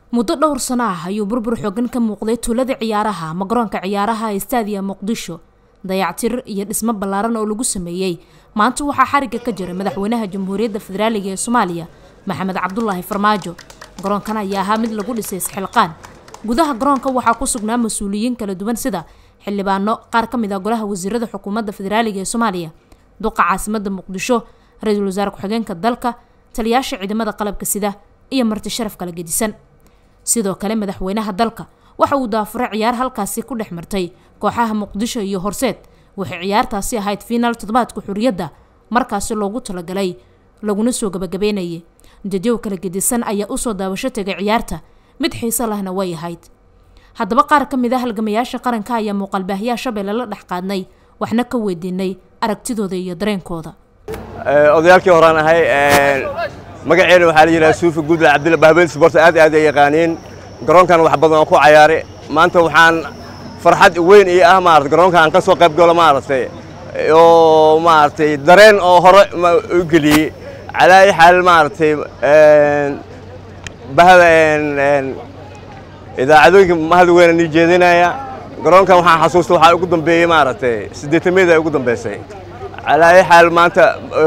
muddo dhowr sano ah ayuu burbur xoogan ka muuqday tuulada ciyaaraha ama garoonka ciyaaraha ee staadiya muqdisho dayactir iyo dhismo ballaaran oo lagu sameeyey maanta waxaa xarigga ka jira madaxweynaha jamhuuriyadda federaaliga ee soomaaliya maxamed cabdulaahi farmaajo garoonkan ayaa ahaa mid lagu dhisay isxilqaan gudaha garoonka waxaa ku sugnaa mas-uuliyiin kala duwan sida xildhibaano qaar ka mid ah golaha wasiirada xukuumadda federaaliga ee soomaaliya duqa caasimada muqdisho ra-iisul wasaare ku-xigeenka dalka taliyaasha ciidamada qalabka sida iyo marti sharaf kala gedisan sidoo kale madaxweynaha dalka waxa uu daafuray ciyaar halkaasi ku dhex martay kooxaha muqdisho iyo horseed waxay ciyaartaasi ahayd fiinaal toddobaadka xuriyadda markaasi loogu talagalay laguna soo gabagabeynayay dadyow kala gedisan ayaa usoo daawasho tegay ciyaarta mid xiiso lahna way ahayd haddaba qaar ka mid a halgamayaasha qaranka ayaa muuqaalbaahyaha shabeelle la dhex qaadnay waxna ka weydiinay aragtidooda iyo dareenkooda odayaalkii horaan ahay magaceena waxaa la yidhaha suufi guudle cabdilla bahbeel sport aad aad ay yaqaaniin garoonkan wax badan oo ku cayaaray maanta waxaan farxad weyn ii ah maarata garoonka aan ka soo qayb galo maaragtay oo maaragtay dareen oo hore u geliyey calaa ay xaal maaragtay bahda idaacadooyinka mahad weyna nii jeedinaya garoonkan waxaan xasuusta waxaa ugu dambeeyey maaragtay siddeetameeda ugu dambeysay calaa ay xaal maanta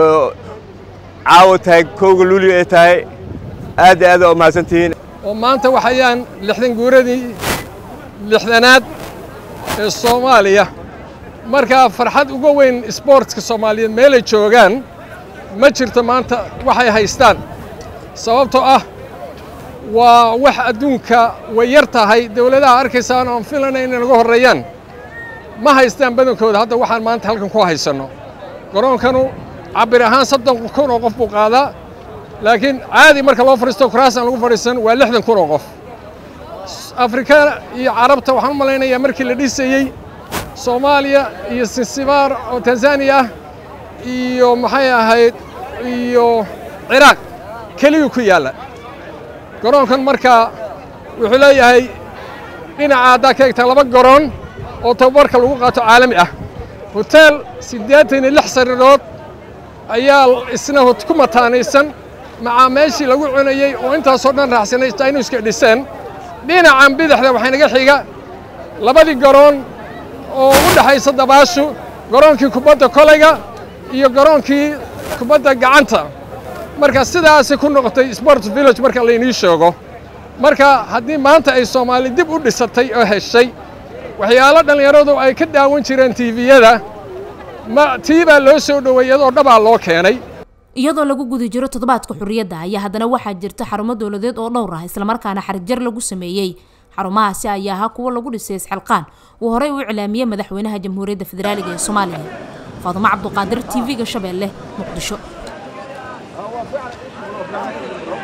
caawa tahay kowga luuli ay tahay aad iyo aad oo mahadsantihiin oo maanta waxayaan lixdan guuradii lixdanaad ee soomaaliya markaa farxad uga weyn isboortska soomaaliyeed meelay joogaan ma jirto maanta waxay haystaan sababtoo ah waa wax adduunka way yar tahay dawladaha arkaysaan oon filana inay naga horreeyaan ma haystaan badankooda hadda waxaan maanta halkan ku haysanno garoonkanu cabir ahaan soddon kun oo qof buu qaadaa laakiin caadi marka loo fadhiisto kuraasaan lagu fadhiisan waa lixdan kun oo qof afrika iyo carabta waxaan u malaynayaa markii la dhisayey soomaaliya iyo sinsibaar oo tanzaniya ah iyo maxay ahayd iyo ciraaq keliyuu ku yaalla garoonkan markaa wuxuu leeyahay dhinaca haddaa ka egtaa laba garoon oo tababarka lagu qaato caalami ah hoteel siddeetan iyo lix sariirood ayaa isna ku mataanaysan macaa meeshii lagu cunayey oo intaasoo dhan raacsanay jaynuuska dhiseen dhinacan bidixda waxaa naga xiga labadii garoon oo u dhexaysa dabaashu garoonkii kubadda kolayga iyo garoonkii kubadda gacanta marka sidaasi ku noqotay sport village marka laynii sheego marka haddii maanta ay soomaali dib u dhisatay oo heshay waxyaalo dhallinyaradu ay ka daawan jireen tiiviyada ma tii baa loo soo dhoweey iyadoo dhabaa loo keenay iyadoo lagu guda jiro toddobaadka xurriyadda ayaa haddana waxaa jirta xarumo dowladeed oo dhowr ah islamarkaana xarigjar lagu sameeyey xarumahaasi ayaa ahaa kuwo lagu dhisay isxilqaan uu horey u iclaamiyey madaxweynaha jamhuuriyadda federaaliga ee soomaaliya faadumo cabduqaadir t v-ga shabeelle muqdisho